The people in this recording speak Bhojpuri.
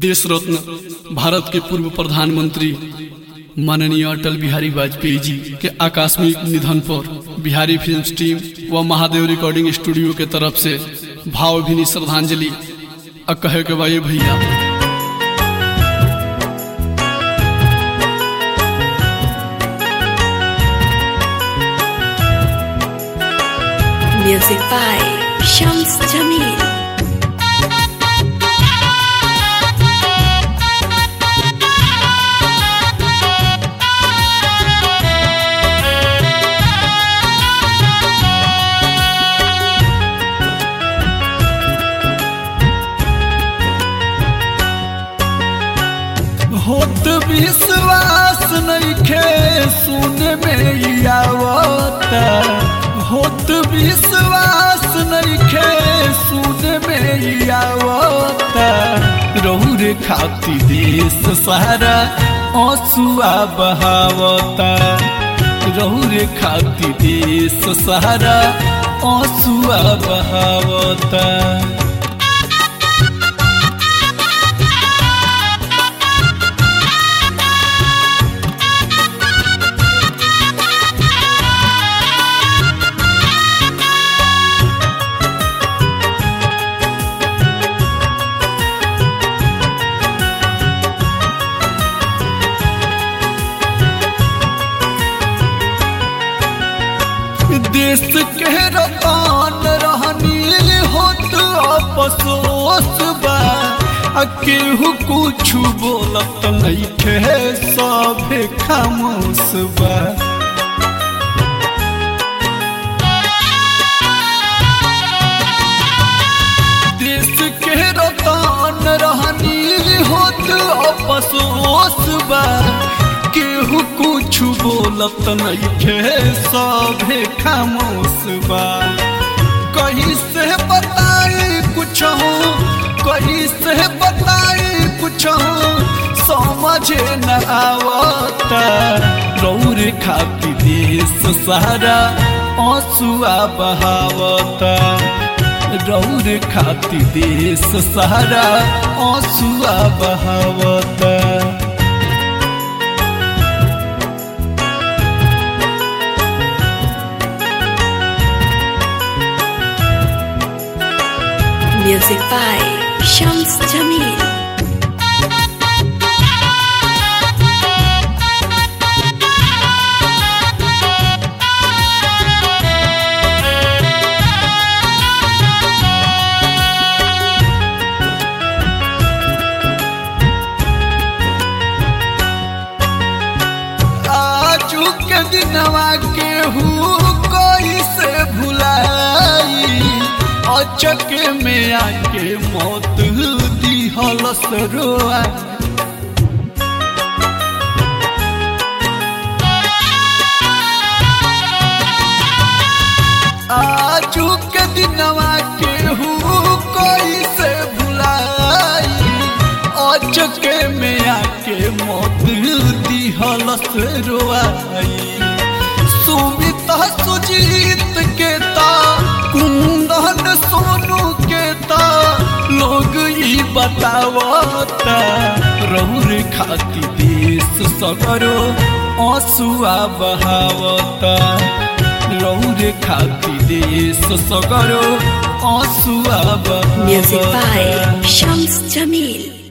देश रत्न भारत के पूर्व प्रधानमंत्री माननीय अटल बिहारी वाजपेयी जी के आकस्मिक निधन पर बिहारी फिल्म टीम व महादेव रिकॉर्डिंग स्टूडियो के तरफ से भावभीनी श्रद्धांजलि आ कहे के भाई भैया Music by Shams Jamil. होत विश्वास नइखे सुने में आवता होत विश्वास नइखे सुने में आवता रौरे खाती देश सारा आंसुआ बहावता रौरे खाती देश सारा आंसुआ बहावता देश के रतान रहनी होत अफसोस बा आ केहू कुछ बोलत नइखे सभे खामोश बा देश के रतान रहनी होत अफसोस बा केहू कुछ बोलत नइखे सभे खामोश बा कहीं से बताई कुछ हो कहीं से बताई कुछ हो समझे न आवता रौर खाती देश सारा आंसुआ बहावता रौर खाती देश सारा आंसुआ बहावता Music by Shams Jamil. आजू के दिनवा केहू कोई से भुलाई अचके में आके मौत दिहल सरोआ आजू के दिनवा केहू कोई से भुलाई अचके में आके मौत दिहल रोआई सुमित सुजीत के ता कुंदन सोनू के ता लोग ई बतावता रौर खाती देश सगरो आंसुआ बहावता रौर खाती देश सगरो आंसुआ Music बहावता by Shams Jamil.